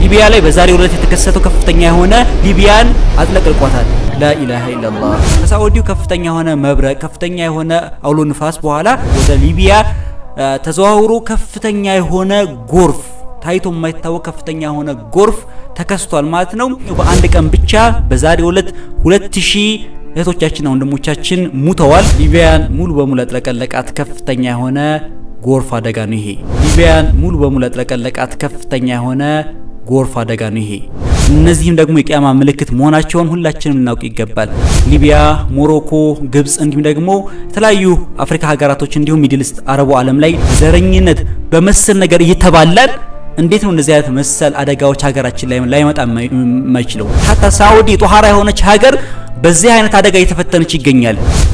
ሊቢያ ላይ በዛሬው ዕለት የተከሰተው ከፍተኛ የሆነ ሊቢያን አጥለቅልቋታል። ላኢላሃ ኢላላህ። ከሳዑዲው ከፍተኛ የሆነ መብረቅ፣ ከፍተኛ የሆነ አውሎ ንፋስ በኋላ ወደ ሊቢያ ተዘዋውሮ ከፍተኛ የሆነ ጎርፍ ታይቶ የማይታወቅ ከፍተኛ የሆነ ጎርፍ ተከስቷል ማለት ነው። በአንድ ቀን ብቻ በዛሬው ዕለት ሁለት ሺህ እህቶቻችንና ወንድሞቻችን ሙተዋል። ሊቢያን ሙሉ በሙሉ ያጥለቀለቃት ከፍተኛ የሆነ ጎርፍ አደጋ ነው ይሄ። ሊቢያን ሙሉ በሙሉ ያጥለቀለቃት ከፍተኛ የሆነ ጎርፍ አደጋ ነው ይሄ። እነዚህም ደግሞ የቂያማ ምልክት መሆናቸውን ሁላችንም ልናውቅ ይገባል። ሊቢያ፣ ሞሮኮ፣ ግብጽ እንዲሁም ደግሞ የተለያዩ አፍሪካ ሀገራቶች እንዲሁም ሚድልስት አረቡ ዓለም ላይ ዘረኝነት በመሰል ነገር እየተባላን እንዴት ነው እንደዚህ አይነት መሰል አደጋዎች ሀገራችን ላይ ላይመጣ የማይችለው? ሀታ ሳዑዲ ጦሃራ የሆነች ሀገር በዚህ አይነት አደጋ እየተፈተነች ይገኛል።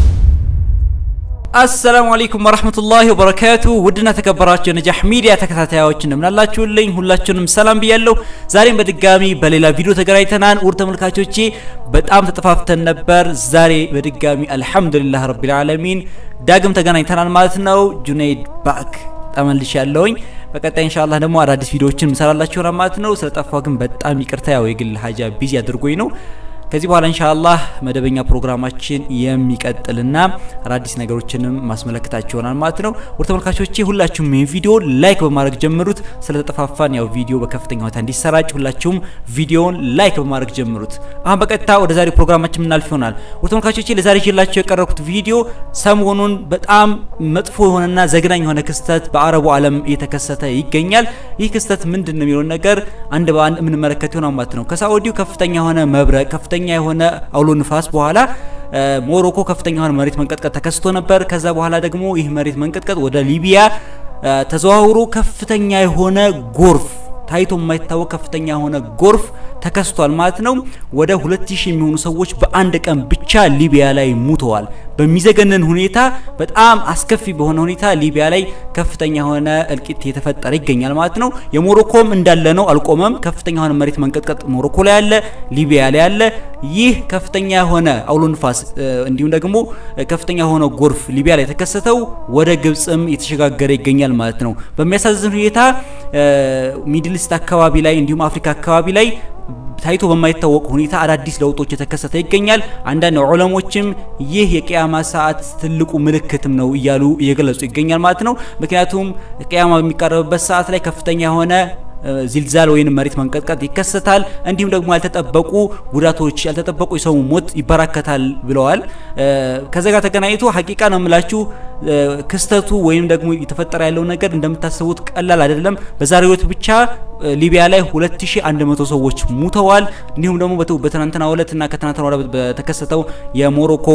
አሰላሙ አለይኩም ወራህመቱላሂ ወበረካቱ። ውድና ተከበራችሁ የነጃህ ሚዲያ ተከታታዮች እንደምናላችሁልኝ ሁላችሁንም ሰላም ብያለሁ። ዛሬም በድጋሚ በሌላ ቪዲዮ ተገናኝተናል። ውድ ተመልካቾቼ በጣም ተጠፋፍተን ነበር። ዛሬ በድጋሚ አልሐምዱሊላህ ረቢል ዓለሚን ዳግም ተገናኝተናል ማለት ነው። ጁነይድ ባክ ተመልሽ ያለውኝ በቀጣይ ኢንሻአላህ ደግሞ አዳዲስ ቪዲዮዎችን እንሰራላችሁ ማለት ነው። ስለጠፋው ግን በጣም ይቅርታ፣ ያው የግል ሀጃ ቢዚ አድርጎኝ ነው። ከዚህ በኋላ ኢንሻአላህ መደበኛ ፕሮግራማችን የሚቀጥልና አዳዲስ ነገሮችንም ማስመለከታችሁ ይሆናል ማለት ነው። ወደ ተመልካቾቼ ሁላችሁም ይህን ቪዲዮ ላይክ በማድረግ ጀምሩት። ስለተጠፋፋን ያው ቪዲዮ በከፍተኛ ሁኔታ እንዲሰራጭ ሁላችሁም ቪዲዮውን ላይክ በማድረግ ጀምሩት። አሁን በቀጥታ ወደ ዛሬ ፕሮግራማችን የምናልፍ ይሆናል። ወደ ተመልካቾቼ ለዛሬ ይዤላችሁ የቀረብኩት ቪዲዮ ሰሞኑን በጣም መጥፎ የሆነና ዘግናኝ የሆነ ክስተት በአረቡ ዓለም እየተከሰተ ይገኛል። ይህ ክስተት ምንድን ነው የሚለውን ነገር አንድ በአንድ የምንመለከት ይሆናል ማለት ነው። ከሳዑዲው ከፍተኛ የሆነ መብረቅ ከፍተኛ የሆነ አውሎ ንፋስ በኋላ ሞሮኮ ከፍተኛ የሆነ መሬት መንቀጥቀጥ ተከስቶ ነበር። ከዛ በኋላ ደግሞ ይህ መሬት መንቀጥቀጥ ወደ ሊቢያ ተዘዋውሮ ከፍተኛ የሆነ ጎርፍ ታይቶ የማይታወቅ ከፍተኛ የሆነ ጎርፍ ተከስቷል ማለት ነው። ወደ 2000 የሚሆኑ ሰዎች በአንድ ቀን ብቻ ሊቢያ ላይ ሙተዋል። በሚዘገነን ሁኔታ በጣም አስከፊ በሆነ ሁኔታ ሊቢያ ላይ ከፍተኛ የሆነ እልቂት የተፈጠረ ይገኛል ማለት ነው። የሞሮኮም እንዳለ ነው፣ አልቆመም። ከፍተኛ የሆነ መሬት መንቀጥቀጥ ሞሮኮ ላይ አለ፣ ሊቢያ ላይ አለ። ይህ ከፍተኛ የሆነ አውሎ ንፋስ እንዲሁም ደግሞ ከፍተኛ የሆነ ጎርፍ ሊቢያ ላይ የተከሰተው ወደ ግብጽም የተሸጋገረ ይገኛል ማለት ነው። በሚያሳዝን ሁኔታ ሚድልስት አካባቢ ላይ እንዲሁም አፍሪካ አካባቢ ላይ ታይቶ በማይታወቅ ሁኔታ አዳዲስ ለውጦች የተከሰተ ይገኛል። አንዳንድ ዑለሞችም ይህ የቅያማ ሰዓት ትልቁ ምልክትም ነው እያሉ እየገለጹ ይገኛል ማለት ነው። ምክንያቱም ቅያማ በሚቃረብበት ሰዓት ላይ ከፍተኛ የሆነ ዚልዛል ወይም መሬት መንቀጥቀጥ ይከሰታል። እንዲሁም ደግሞ ያልተጠበቁ ጉዳቶች፣ ያልተጠበቁ የሰው ሞት ይበራከታል ብለዋል። ከዛ ጋር ተገናኝቶ ሀቂቃ ነው የምላችሁ ክስተቱ ወይም ደግሞ የተፈጠረ ያለው ነገር እንደምታስቡት ቀላል አይደለም። በዛሬው ዕለት ብቻ ሊቢያ ላይ 2100 ሰዎች ሙተዋል። እንዲሁም ደግሞ በትናንትና ዕለት እና ከትናንትና ወዲያ በተከሰተው የሞሮኮ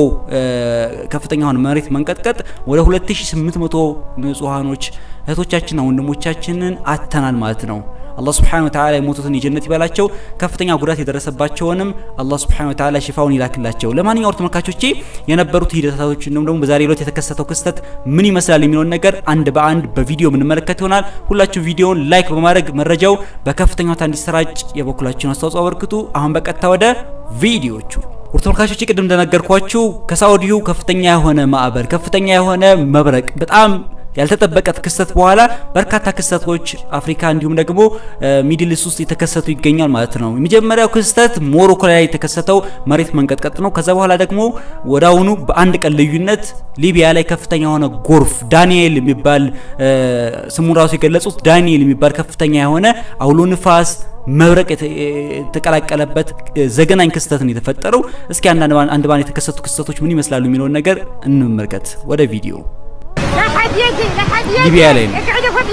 ከፍተኛ የሆነ መሬት መንቀጥቀጥ ወደ 2800 ንጹሃኖች እህቶቻችንና ወንድሞቻችንን አተናል ማለት ነው። አላህ ስብሐነሁ ወተዓላ የሞቱትን የጀነት ይበላቸው፣ ከፍተኛ ጉዳት የደረሰባቸውንም አላህ ስብሐነሁ ወተዓላ ሽፋውን ይላክላቸው። ለማንኛውም ተመልካቾቼ የነበሩት ሂደቶች እንዲሁም ደግሞ በዛሬ ዕለት የተከሰተው ክስተት ምን ይመስላል የሚለውን ነገር አንድ በአንድ በቪዲዮ የምንመለከት ይሆናል። ሁላችሁ ቪዲዮውን ላይክ በማድረግ መረጃው በከፍተኛ ሁኔታ እንዲሰራጭ የበኩላችሁን አስተዋጽኦ አበርክቱ። አሁን በቀጥታ ወደ ቪዲዮቹ ውድ ተመልካቾች ቅድም እንደነገርኳችሁ ከሳዑዲው ከፍተኛ የሆነ ማዕበል ከፍተኛ የሆነ መብረቅ በጣም ያልተጠበቀ ክስተት በኋላ በርካታ ክስተቶች አፍሪካ እንዲሁም ደግሞ ሚድልስ ውስጥ የተከሰቱ ይገኛል ማለት ነው። የመጀመሪያው ክስተት ሞሮኮ ላይ የተከሰተው መሬት መንቀጥቀጥ ነው። ከዛ በኋላ ደግሞ ወዳውኑ በአንድ ቀን ልዩነት ሊቢያ ላይ ከፍተኛ የሆነ ጎርፍ ዳንኤል የሚባል ስሙን ራሱ የገለጹት ዳንኤል የሚባል ከፍተኛ የሆነ አውሎ ንፋስ መብረቅ የተቀላቀለበት ዘገናኝ ክስተት ነው የተፈጠረው። እስኪ አንድ ባን የተከሰቱ ክስተቶች ምን ይመስላሉ የሚለውን ነገር እንመልከት። ወደ ቪዲዮ ሊቢያ ላይ ነው።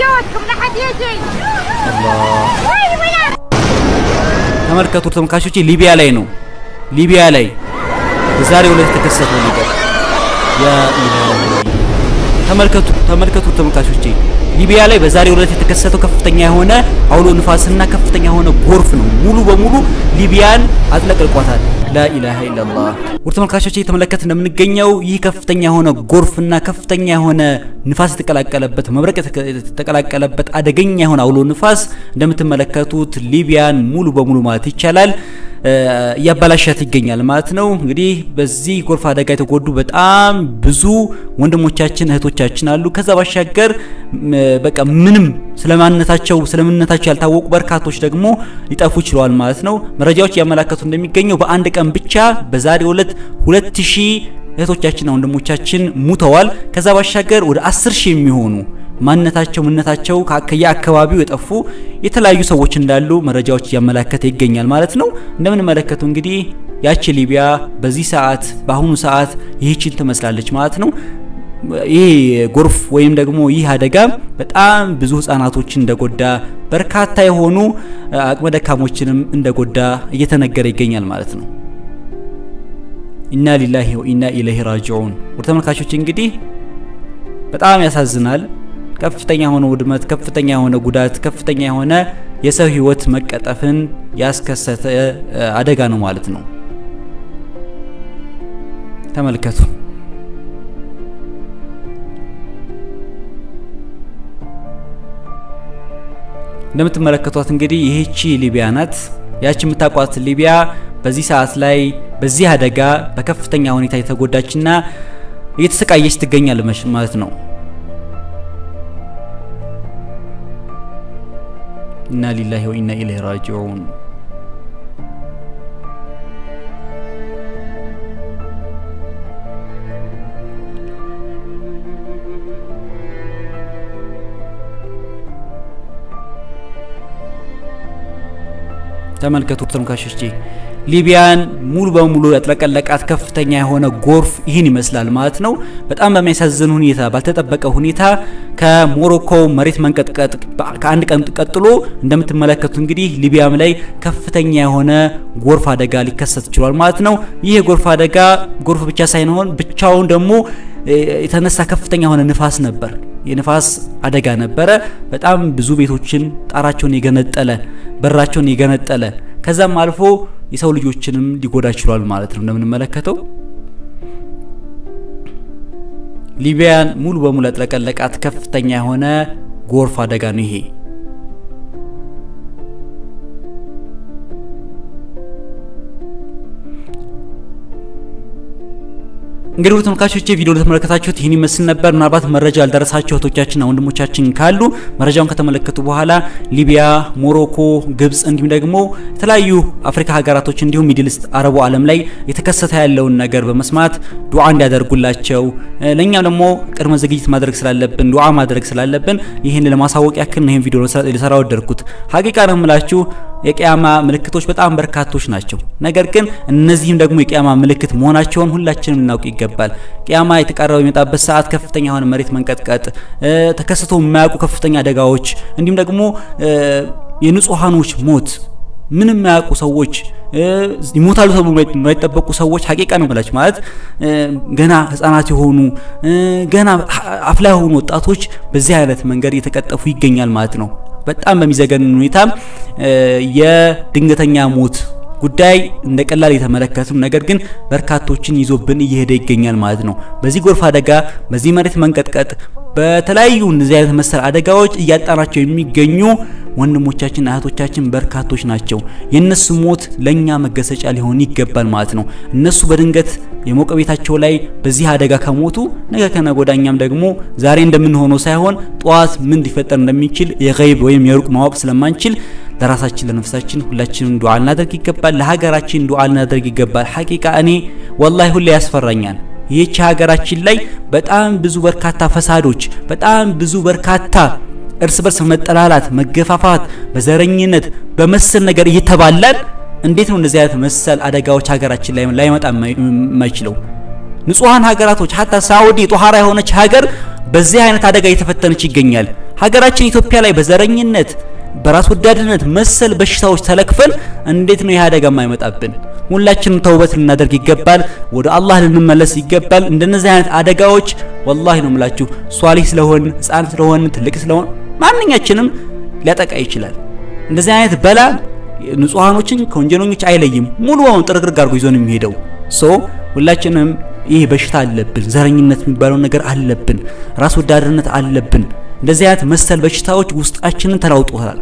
ተመልከቱ ተመልካቾቼ፣ ሊቢያ ላይ ነው። ሊቢያ ላይ በዛሬው ዕለት የተከሰተው ነገር ተመልከቱ ተመልከቱ ተመልካቾቼ፣ ሊቢያ ላይ በዛሬው ዕለት የተከሰተው ከፍተኛ የሆነ አውሎ ንፋስና ከፍተኛ የሆነ ጎርፍ ነው ሙሉ በሙሉ ሊቢያን አጥለቅልቋታል። ላኢላሃ ኢላላህ። ውድ ተመልካቾች እየተመለከት እንደምንገኘው ይህ ከፍተኛ የሆነ ጎርፍና ከፍተኛ የሆነ ንፋስ የተቀላቀለበት መብረቅ የተቀላቀለበት አደገኛ የሆነ አውሎ ንፋስ እንደምትመለከቱት ሊቢያን ሙሉ በሙሉ ማለት ይቻላል እያበላሻት ይገኛል ማለት ነው። እንግዲህ በዚህ ጎርፍ አደጋ የተጎዱ በጣም ብዙ ወንድሞቻችን እህቶቻችን አሉ። ከዛ ባሻገር በቃ ምንም ስለማንነታቸው ስለምንነታቸው ያልታወቁ በርካቶች ደግሞ ሊጠፉ ችለዋል ማለት ነው። መረጃዎች እያመላከቱ እንደሚገኘው በአንድ ቀን ብቻ በዛሬው ዕለት ሁለት ሺህ እህቶቻችንና ወንድሞቻችን ሙተዋል። ከዛ ባሻገር ወደ አስር ሺህ የሚሆኑ ማንነታቸው ምንነታቸው ከየአካባቢው የጠፉ የተለያዩ ሰዎች እንዳሉ መረጃዎች እያመላከተ ይገኛል ማለት ነው። እንደምንመለከቱ እንግዲህ ያቺ ሊቢያ በዚህ ሰዓት በአሁኑ ሰዓት ይህችን ትመስላለች ማለት ነው። ይህ ጎርፍ ወይም ደግሞ ይህ አደጋ በጣም ብዙ ህጻናቶችን እንደጎዳ በርካታ የሆኑ አቅመ ደካሞችንም እንደጎዳ እየተነገረ ይገኛል ማለት ነው። ኢና ሊላሂ ወኢና ኢለይሂ ራጂዑን። ወደ ተመልካቾች እንግዲህ በጣም ያሳዝናል። ከፍተኛ የሆነ ውድመት፣ ከፍተኛ የሆነ ጉዳት፣ ከፍተኛ የሆነ የሰው ህይወት መቀጠፍን ያስከሰተ አደጋ ነው ማለት ነው። ተመልከቱ። እንደምትመለከቷት እንግዲህ ይህቺ ሊቢያ ናት። ያቺ የምታውቋት ሊቢያ በዚህ ሰዓት ላይ በዚህ አደጋ በከፍተኛ ሁኔታ የተጎዳችና እየተሰቃየች ትገኛለች ማለት ነው። ኢና ሊላሂ ወኢና ኢለይሂ ራጂዑን። ተመልከቱ ተመልካቾቼ ሊቢያን ሙሉ በሙሉ ያጥለቀለቃት ከፍተኛ የሆነ ጎርፍ ይህን ይመስላል ማለት ነው። በጣም በሚያሳዝን ሁኔታ ባልተጠበቀ ሁኔታ ከሞሮኮ መሬት መንቀጥቀጥ ከአንድ ቀን ቀጥሎ እንደምትመለከቱ እንግዲህ ሊቢያም ላይ ከፍተኛ የሆነ ጎርፍ አደጋ ሊከሰት ችሏል ማለት ነው። ይህ የጎርፍ አደጋ ጎርፍ ብቻ ሳይሆን ብቻውን ደግሞ የተነሳ ከፍተኛ የሆነ ንፋስ ነበር። የንፋስ አደጋ ነበረ። በጣም ብዙ ቤቶችን ጣራቸውን የገነጠለ በራቸውን የገነጠለ ከዛም አልፎ የሰው ልጆችንም ሊጎዳ ችሏል ማለት ነው። እንደምንመለከተው ሊቢያን ሙሉ በሙሉ ያጥለቀለቃት ከፍተኛ የሆነ ጎርፍ አደጋ ነው ይሄ። እንግዲህ ውድ ተመልካቾቼ ቪዲዮ ለተመለከታችሁት ይህን ይመስል ነበር። ምናልባት መረጃ ያልደረሳቸው እህቶቻችንና ወንድሞቻችን ካሉ መረጃውን ከተመለከቱ በኋላ ሊቢያ፣ ሞሮኮ፣ ግብጽ እንዲሁም ደግሞ የተለያዩ አፍሪካ ሀገራቶች እንዲሁም ሚድል ኢስት አረቡ ዓለም ላይ የተከሰተ ያለውን ነገር በመስማት ዱዓ እንዲያደርጉላቸው ለእኛም ደግሞ ቅድመ ዝግጅት ማድረግ ስላለብን ዱዓ ማድረግ ስላለብን ይህን ለማሳወቅ ያክል ነው ይህን ቪዲዮ ልሰራ ወደድኩት። ሀቂቃ ነው የምላችሁ የቅያማ ምልክቶች በጣም በርካቶች ናቸው። ነገር ግን እነዚህም ደግሞ የቅያማ ምልክት መሆናቸውን ሁላችንም ልናውቅ ይገባል። ቅያማ የተቃረበ የሚመጣበት ሰዓት ከፍተኛ የሆነ መሬት መንቀጥቀጥ፣ ተከስቶ የማያውቁ ከፍተኛ አደጋዎች እንዲሁም ደግሞ የንጹሃኖች ሞት ምንም የማያውቁ ሰዎች ይሞታሉ ተብሎ የማይጠበቁ ሰዎች ሀቂቃ ነው ብላችሁ ማለት ገና ህጻናት የሆኑ ገና አፍላ የሆኑ ወጣቶች በዚህ አይነት መንገድ እየተቀጠፉ ይገኛል ማለት ነው። በጣም በሚዘገንን ሁኔታ የድንገተኛ ሞት ጉዳይ እንደ ቀላል የተመለከቱ ነገር ግን በርካቶችን ይዞብን እየሄደ ይገኛል ማለት ነው። በዚህ ጎርፍ አደጋ፣ በዚህ መሬት መንቀጥቀጥ፣ በተለያዩ እንደዚህ አይነት መሰል አደጋዎች እያጣናቸው የሚገኙ ወንድሞቻችን እህቶቻችን በርካቶች ናቸው። የነሱ ሞት ለኛ መገሰጫ ሊሆን ይገባል ማለት ነው። እነሱ በድንገት የሞቀ ቤታቸው ላይ በዚህ አደጋ ከሞቱ ነገ ከነገ ወዲያ እኛም ደግሞ ዛሬ እንደምንሆነው ሳይሆን ጠዋት ምን ሊፈጠር እንደሚችል የገይብ ወይም የሩቅ ማወቅ ስለማንችል ለራሳችን ለነፍሳችን ሁላችንም ዱዓ ልናደርግ ይገባል። ለሀገራችን ዱዓ ልናደርግ ይገባል። ሀቂቃ እኔ ወላሂ ሁሌ ያስፈራኛል። ይህች ሀገራችን ላይ በጣም ብዙ በርካታ ፈሳዶች፣ በጣም ብዙ በርካታ እርስ በርስ መጠላላት፣ መገፋፋት፣ በዘረኝነት በመሰል ነገር እየተባላን እንዴት ነው እንደዚህ አይነት መሰል አደጋዎች ሀገራችን ላይ ላይመጣ የማይችለው? ንጹሃን ሀገራቶች ሀታ ሳውዲ ጦሃራ የሆነች ሀገር በዚህ አይነት አደጋ እየተፈተነች ይገኛል። ሀገራችን ኢትዮጵያ ላይ በዘረኝነት በራስ ወዳድነት መሰል በሽታዎች ተለክፈን እንዴት ነው ይህ አደጋ የማይመጣብን? ሁላችንም ተውበት ልናደርግ ይገባል። ወደ አላህ ልንመለስ ይገባል። እንደነዚህ አይነት አደጋዎች ወላሂ ነው የምላችሁ ሷሊህ ስለሆን ህፃን ስለሆን ትልቅ ስለሆን ማንኛችንም ሊያጠቃ ይችላል። እንደዚህ አይነት በላ ንጹሃኖችን ከወንጀለኞች አይለይም። ሙሉ በሙሉ ጥርግርግ አድርጎ ይዞ ነው የሚሄደው። ሶ ሁላችንም ይህ በሽታ አለብን፣ ዘረኝነት የሚባለው ነገር አለብን፣ ራስ ወዳድነት አለብን። እንደዚህ አይነት መሰል በሽታዎች ውስጣችንን ተላውጦታል።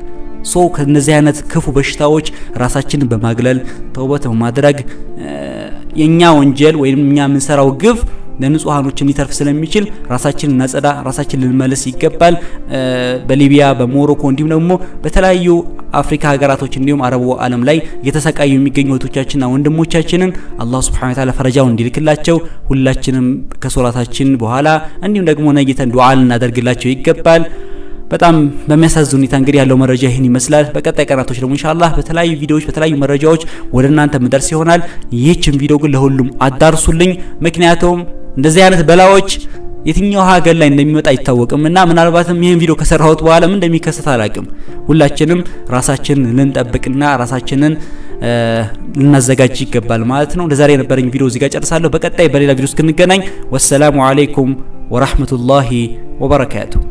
ሶ ከነዚህ አይነት ክፉ በሽታዎች ራሳችንን በማግለል ተውበት በማድረግ የኛ ወንጀል ወይም እኛ የምንሰራው ግፍ ለንጹሃኖችም ሊተርፍ ስለሚችል ራሳችንን እናጸዳ፣ ራሳችን ልንመልስ ይገባል። በሊቢያ በሞሮኮ እንዲሁም ደግሞ በተለያዩ አፍሪካ ሀገራቶች እንዲሁም አረቡ ዓለም ላይ እየተሰቃዩ የሚገኙ እህቶቻችንና ወንድሞቻችንን አላህ ሱብሓነሁ ወተዓላ ፈረጃውን እንዲልክላቸው ሁላችንም ከሶላታችን በኋላ እንዲሁም ደግሞ ነይተን ዱዓ ልናደርግላቸው ይገባል። በጣም በሚያሳዝን ሁኔታ እንግዲህ ያለው መረጃ ይህን ይመስላል። በቀጣይ ቀናቶች ደግሞ ኢንሻአላህ በተለያዩ ቪዲዮዎች በተለያዩ መረጃዎች ወደ እናንተ ምደርስ ይሆናል። ይህችን ቪዲዮ ግን ለሁሉም አዳርሱልኝ። ምክንያቱም እንደዚህ አይነት በላዎች የትኛው ሀገር ላይ እንደሚመጣ አይታወቅም እና ምናልባትም ይህን ቪዲዮ ከሰራሁት በኋላ ምን እንደሚከሰት አላቅም። ሁላችንም ራሳችንን ልንጠብቅና ራሳችንን ልናዘጋጅ ይገባል ማለት ነው። ለዛሬ የነበረኝ ቪዲዮ እዚህ ጋር ጨርሳለሁ። በቀጣይ በሌላ ቪዲዮ እስክንገናኝ ወሰላሙ አለይኩም ወራህመቱላሂ ወበረካቱ